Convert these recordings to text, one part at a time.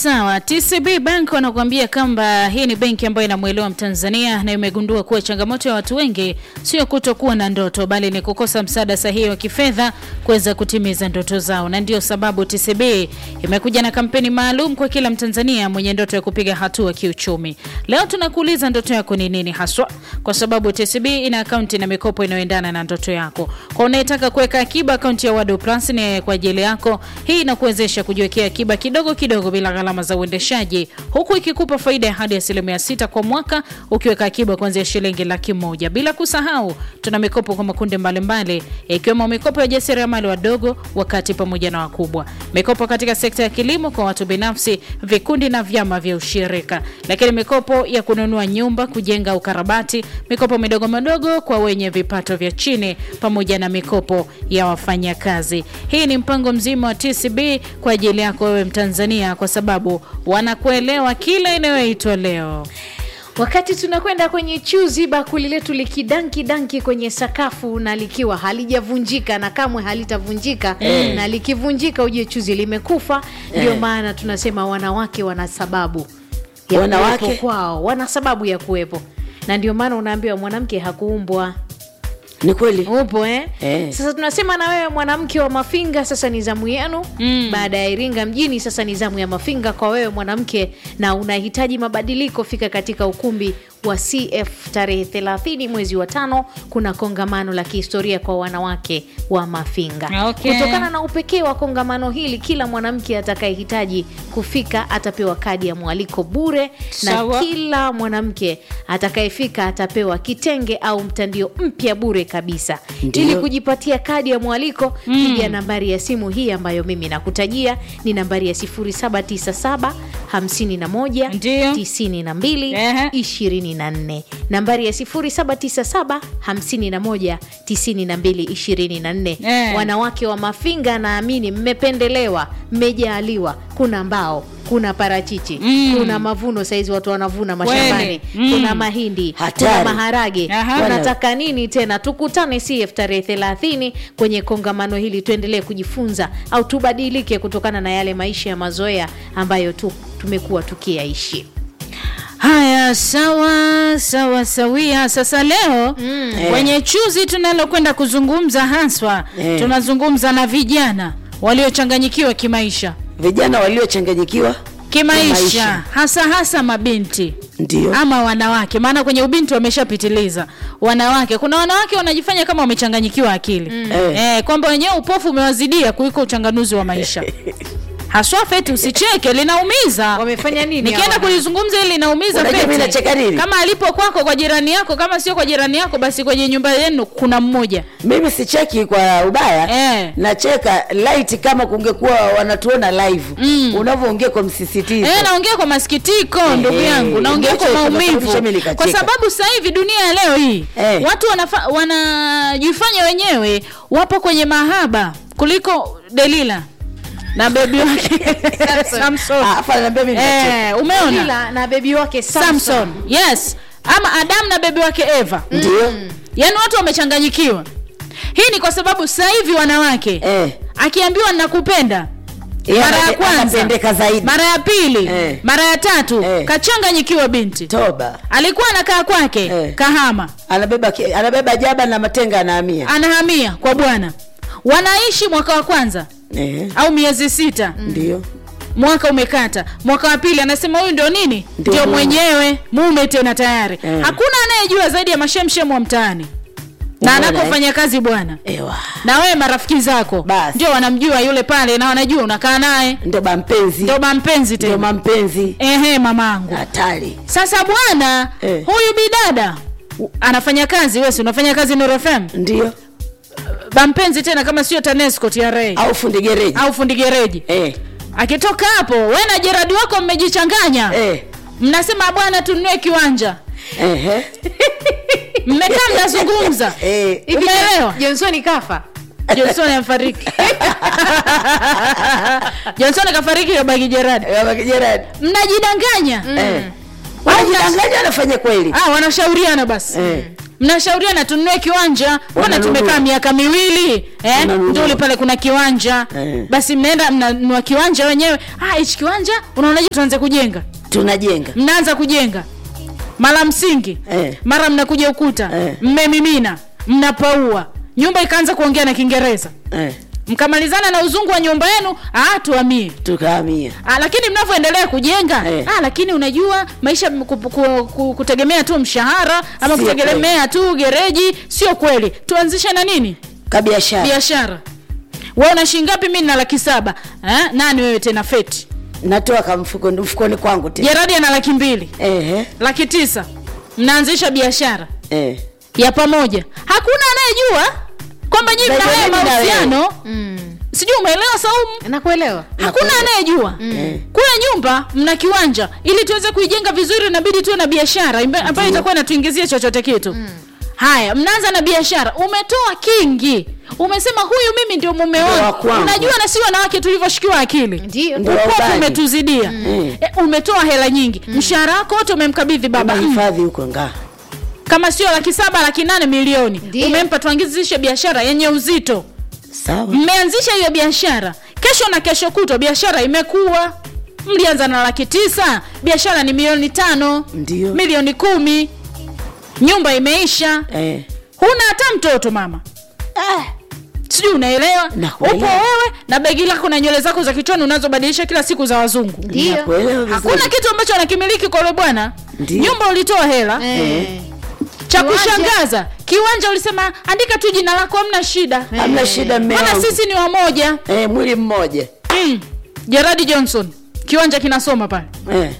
sawa. TCB Bank wanakuambia kwamba hii ni benki ambayo inamwelewa Mtanzania na imegundua kuwa changamoto ya watu wengi sio kutokuwa na ndoto, bali ni kukosa msaada sahihi wa kifedha kuweza kutimiza ndoto zao, na ndio sababu TCB imekuja na kampeni maalum kwa kila Mtanzania mwenye ndoto ya kupiga hatua kiuchumi. Leo tunakuuliza ndoto yako ni nini haswa, kwa sababu TCB ina akaunti na mikopo inayoendana na ndoto yako. Kwa unayetaka kuweka akiba, akaunti ya Wado Plus ni kwa ajili yako. Hii inakuwezesha kujiwekea akiba kidogo kidogo bila gharama za uendeshaji, huku ikikupa faida ya hadi asilimia sita kwa mwaka ukiweka akiba kuanzia shilingi laki moja. Bila kusahau, tuna mikopo kwa makundi mbalimbali ikiwemo mikopo ya jasiriamali wadogo, wakati pamoja na wakubwa, mikopo katika sekta ya kilimo kwa watu binafsi, vikundi na vyama vya ushirika, lakini mikopo ya kununua nyumba, kujenga, ukarabati, mikopo midogo midogo kwa wenye vipato vya chini, pamoja na mikopo ya wafanyakazi. Hii ni mpango mzima wa TCB kwa ajili yako wewe Mtanzania, kwa sababu wanakuelewa kila inayoitwa leo. Wakati tunakwenda kwenye chuzi, bakuli letu likidanki danki kwenye sakafu na likiwa halijavunjika na kamwe halitavunjika na likivunjika ujue chuzi limekufa. Ndio maana tunasema wanawake wana sababu ya Wanawake? kuwepo kwao, wana sababu ya kuwepo, na ndio maana unaambiwa mwanamke hakuumbwa Ni kweli. upo eh? Eh. Sasa tunasema na wewe mwanamke wa Mafinga, sasa ni zamu yenu mm. Baada ya Iringa mjini, sasa ni zamu ya Mafinga kwa wewe mwanamke, na unahitaji mabadiliko, fika katika ukumbi wa CF tarehe 30 mwezi wa tano. Kuna kongamano la kihistoria kwa wanawake wa Mafinga. Okay. Kutokana na upekee wa kongamano hili, kila mwanamke atakayehitaji kufika atapewa kadi ya mwaliko bure, na Sawa. kila mwanamke atakayefika atapewa kitenge au mtandio mpya bure kabisa. Ndio. Ili kujipatia kadi ya mwaliko, piga nambari ya simu hii ambayo mimi nakutajia, ni nambari ya 0797 51 Ndio. 92 Ehe. 24, nambari ya 0797 51 92 24. Eh. Wanawake wa Mafinga, naamini mmependelewa, mmejaliwa. Kuna mbao, kuna parachichi, Mm. kuna mavuno saizi watu wanavuna mashambani, Kweli. Mm. kuna mahindi, Hatari. kuna maharage. Aha. Tunataka nini tena? Tukutane CF tarehe 30 kwenye kongamano hili, tuendelee kujifunza au tubadilike kutokana na yale maisha ya mazoea ambayo tu tumekuwa tukiyaishi. Haya, sawa sawa sawia. Sasa leo kwenye chuzi tunalokwenda kuzungumza haswa, Eh. tunazungumza na vijana waliochanganyikiwa kimaisha, Vijana waliochanganyikiwa kimaisha Kimaisha. hasa hasa mabinti ndio ama wanawake, maana kwenye ubinti wameshapitiliza. Wanawake, kuna wanawake wanajifanya kama wamechanganyikiwa akili Eh. eh, kwamba wenyewe upofu umewazidia kuliko uchanganuzi wa maisha haswa. Feti, usicheke, linaumiza. Wamefanya nini Nikienda hawa? kulizungumza hili linaumiza Unajua Feti. mimi nacheka nini? Kama alipo kwako kwa jirani yako, kama sio kwa jirani yako, basi kwenye nyumba yenu kuna mmoja mimi sicheki kwa ubaya Eh. nacheka light kama kungekuwa wanatuona live Mm. unavyoongea kwa msisitizo Eh, naongea kwa masikitiko ndugu Eh, yangu, naongea kwa ndicho maumivu, kinasababisha mimi kwa nikacheka. sababu sasa hivi dunia ya leo hii Eh. watu wanafa, wanajifanya wenyewe wapo kwenye mahaba kuliko Delila na bebi wake Samson. Ah, afa ananiambia mimi nacheka. Eh, umeona Ila na bebi wake Samson. Samson, yes, ama Adam na bebi wake Eva. ndio Yaani watu wamechanganyikiwa. Hii ni kwa sababu sasa hivi wanawake eh. akiambiwa nakupenda Yeye mara ya anape- kwanza, anapendeka zaidi mara ya pili, Eh. mara ya tatu Eh. kachanganyikiwa binti. toba Alikuwa anakaa kwake Eh. kahama, anabeba ki- anabeba jaba na matenga anahamia anahamia kwa bwana, wanaishi mwaka wa kwanza eh. au miezi sita, ndio mwaka umekata, mwaka wa pili anasema huyu ndio nini, Ndio ndio mume. mwenyewe mume tena tayari. Eh. Hakuna anayejua zaidi ya mashemshem wa mtaani na Umeona, anakofanya kazi bwana ewa na wewe marafiki zako Basi. ndio wanamjua yule pale na wanajua unakaa naye ndio bampenzi ndio mampenzi ndio tena mampenzi ehe mamangu hatari sasa bwana Eh. huyu bidada u- anafanya kazi wewe si unafanya kazi Nuru FM ndio bampenzi tena kama sio TANESCO TRA au fundi gereji au fundi gereji eh. akitoka hapo wewe na Jeradi wako mmejichanganya Eh. mnasema bwana tununue kiwanja Ehe. mmekaa mnazungumza Eh. Hivi umeelewa Johnson kafa. Johnson afariki Johnson kafariki kabaki Jeradi Baba Gerard. mnajidanganya Eh. Wanajidanganya anafanya kweli ah, wanashauriana basi Eh. mnashauriana tununue kiwanja mbona Wananunua. tumekaa miaka miwili eh? Wananunua. nduli pale kuna kiwanja Eh. basi mnaenda mnanunua kiwanja wenyewe ah hichi kiwanja unaonaje tuanze kujenga tunajenga mnaanza kujenga mara msingi Eh. mara mnakuja ukuta Eh. mmemimina mnapaua nyumba ikaanza kuongea na kiingereza eh, mkamalizana na uzungu wa nyumba yenu ah tuamie tukahamia Ah, lakini mnavyoendelea kujenga Eh. ah, lakini unajua maisha m- ku, ku, ku, kutegemea tu mshahara ama Sio kutegemea tu gereji sio kweli tuanzishe na nini kabiashara biashara we una shilingi ngapi mi na laki saba eh? nani wewe tena feti natoa kamfuko mfukoni kwangu tena jeradi ana laki mbili eh, laki tisa mnaanzisha biashara eh. ya pamoja hakuna anayejua kwamba nyinyi mna Zaidi haya mimi na wewe. mahusiano mm. sijui umeelewa saumu nakuelewa hakuna anayejua Mm. kule nyumba mna kiwanja ili tuweze kuijenga vizuri inabidi tuwe na biashara imbe- ambayo itakuwa inatuingizia chochote kitu haya mnaanza na biashara umetoa kingi umesema huyu mimi ndio mume Ndio wa wangu kwangu. unajua na si wanawake tulivyoshikiwa akili ndio Ndio. ukofu ubani. umetuzidia Mm. e, umetoa hela nyingi mshahara wako wote umemkabidhi baba Mm. hifadhi huko ngaa kama sio laki saba laki nane milioni Ndio. umempa tuanzishe biashara yenye uzito sawa mmeanzisha hiyo biashara kesho na kesho kutwa biashara imekuwa mlianza na laki tisa biashara ni milioni tano Ndio. milioni kumi nyumba imeisha eh. huna hata mtoto mama ah. sijui unaelewa Nakuelewa. upo wewe na begi lako na nywele zako za kichwani unazobadilisha kila siku za wazungu Ndio. Nakuelewa vizuri. hakuna kitu ambacho anakimiliki kwa yule bwana Ndio. nyumba ulitoa hela Eh. cha Kiwanja. kushangaza kiwanja ulisema andika tu jina lako hamna shida hamna shida mme maana wangu. sisi ni wamoja eh, mwili mmoja mm. Gerard Johnson kiwanja kinasoma pale eh.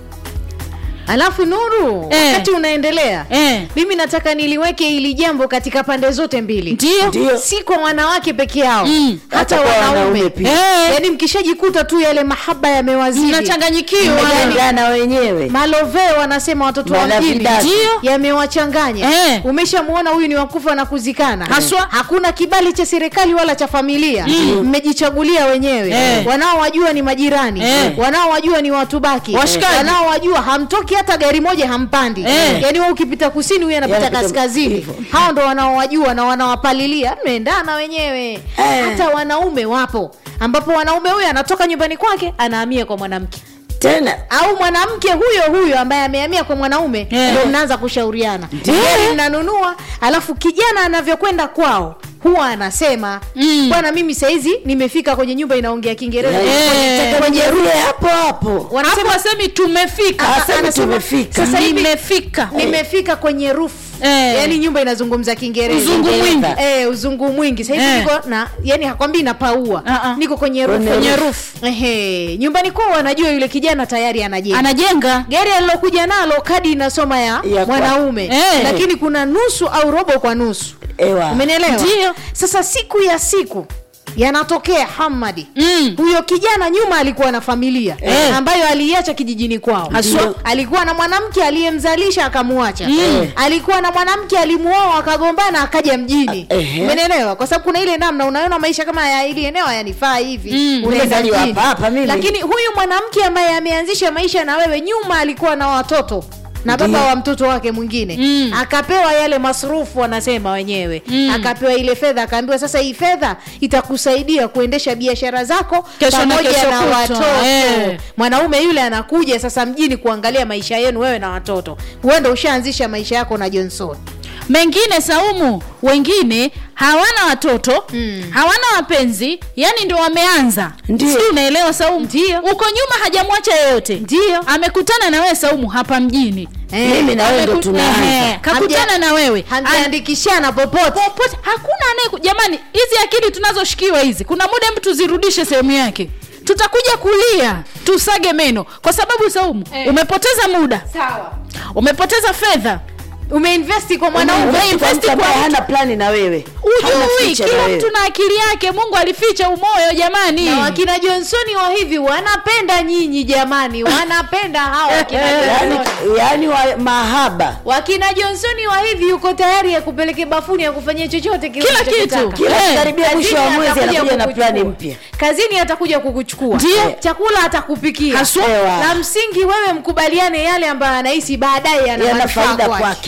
alafu nuru Eh. wakati unaendelea eh. mimi nataka niliweke hili jambo katika pande zote mbili ndio ndio si kwa wanawake peke yao Mm. hata Hata kwa wanaume wanaume pia. Eh. yaani mkishajikuta tu yale mahaba yamewazidi mnachanganyikiwa Mmegandana wenyewe malove wanasema watoto wa Wana mjini vidasi. Ndio. yamewachanganya Eh. umeshamuona huyu ni wakufa na kuzikana Haswa. hakuna kibali cha serikali wala cha familia mmejichagulia wenyewe Eh. wanaowajua ni majirani Eh. wanaowajua ni watu baki Washikaji. wanaowajua hamtoki hata gari moja hampandi Eh. yaani wewe ukipita kusini huyu anapita Yanapita kaskazini hivyo. hao ndo wanaowajua na wanawapalilia mmeendana wenyewe Eh. hata wanaume wapo ambapo wanaume huyu anatoka nyumbani kwake anahamia kwa mwanamke tena au mwanamke huyo huyo ambaye amehamia kwa mwanaume Eh. ndo mnaanza kushauriana Ndio. gari mnanunua alafu kijana anavyokwenda kwao huwa anasema Mm. bwana mimi saizi nimefika kwenye nyumba inaongea kiingereza Eh. kwenyeruye hapo hapo wanasema hapo semi tumefika Ah, Asema anasema, tumefika. sasa hivi nimefika nimefika kwenye roof Eh. yaani nyumba inazungumza kiingereza Uzungu mwingi. eh, uzungu mwingi sahivi Eh. niko na yani hakwambii napaua Ah, ah. niko kwenye roof. Kwenye kwenye roof. roof Ehe. nyumbani kwao wanajua yule kijana tayari anajenga anajenga gari alilokuja nalo kadi inasoma ya, Ya kwa- mwanaume Eh. lakini kuna nusu au robo kwa nusu ewa umenielewa Ndio. sasa siku ya siku yanatokea hamadi Mm. huyo kijana nyuma alikuwa na familia Eh. ambayo aliiacha kijijini kwao Haswa. alikuwa na mwanamke aliyemzalisha akamuacha Mm. alikuwa na mwanamke alimuoa akagombana akaja mjini Ah, ehe. umenielewa kwa sababu kuna ile namna unaona maisha kama ya ili eneo hayanifaa hivi Mm. unaenda Nimezaliwa mjini. hapa hapa mimi. lakini huyu mwanamke ambaye ameanzisha maisha na wewe nyuma alikuwa na watoto na baba Ndio. wa mtoto wake mwingine Mm. akapewa yale masrufu wanasema wenyewe Mm. akapewa ile fedha akaambiwa sasa hii fedha itakusaidia kuendesha biashara zako Kesho na pamoja kesho na kutwa, watoto eh. mwanaume yule anakuja sasa mjini kuangalia maisha yenu wewe na watoto uenda ushaanzisha maisha yako na johnson mengine saumu wengine hawana watoto Mm. hawana wapenzi yani ndio wameanza Ndio. Sijui unaelewa saumu Ndio. uko nyuma hajamwacha yeyote Ndio. amekutana na wewe saumu hapa mjini Eh, mimi na wewe ndo Ameku- tunaanza Ehe, kakutana Hamja- na wewe An- hamjaandikishana popote popote hakuna anaye jamani hizi akili tunazoshikiwa hizi kuna muda mtu tuzirudishe sehemu yake tutakuja kulia tusage meno kwa sababu saumu Eh. umepoteza muda sawa umepoteza fedha umeinvesti kwa mwanaume Umeinvest kwa umeinvesti mtu kwa ambaye mtu. hana plani na wewe Hana ujui future na kila wewe. mtu na akili yake mungu alificha umoyo jamani na wakina johnsoni wa hivi wanapenda nyinyi jamani wanapenda hawa wakina yani, Johnson. yani wa mahaba wakina johnsoni wa hivi yuko tayari ya kupeleke bafuni ya kufanyia chochote kile Kila unachokitaka. kitu. kila Eh, karibia mwisho wa Kazini mwezi atakuja anakuja na kukuchukua. plani mpya kazini atakuja kukuchukua Ndio. chakula atakupikia Haswa. Ewa. la msingi wewe mkubaliane yale ambayo anahisi baadaye yana yana manufaa faida kwake. kwake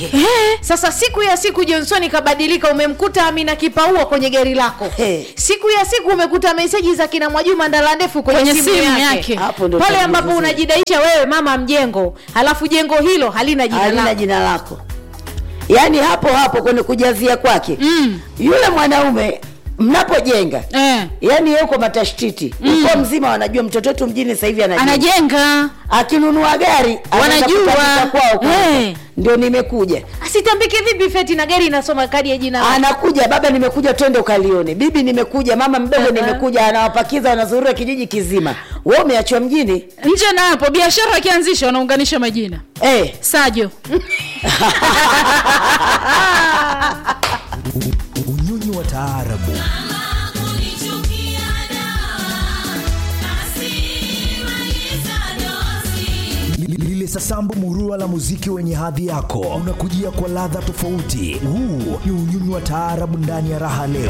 wake sasa siku ya siku johnson kabadilika umemkuta amina kipaua kwenye gari lako Hey. siku ya siku umekuta meseji za kina mwajuma ndala ndefu kwenye, Kwenye simu, simu yake, yake. Hapo ndo pale utajibu ambapo vizuri. unajidaisha wewe mama mjengo halafu jengo hilo halina jina halina lako jina lako yaani hapo hapo kwenye kujazia kwake Mm. yule mwanaume mnapojenga eh. yaani yuko matashtiti uko mzima wanajua mtoto wetu mjini sasa hivi anajenga anajenga akinunua gari anaenda Wanajua. kutandika kwao kwanza. Eh. ndio nimekuja asitambike vipi feti na gari inasoma kadi ya jina lako anakuja baba nimekuja twende ukalione bibi nimekuja mama mdogo Aha. nimekuja anawapakiza wanazurura kijiji kizima we umeachwa mjini nje na hapo biashara akianzisha wanaunganisha majina eh. sajo unyonyi wa taarabu Li- lile sasambu murua la muziki wenye hadhi yako unakujia kwa ladha tofauti huu ni unyonyi wa taarabu ndani ya raha leo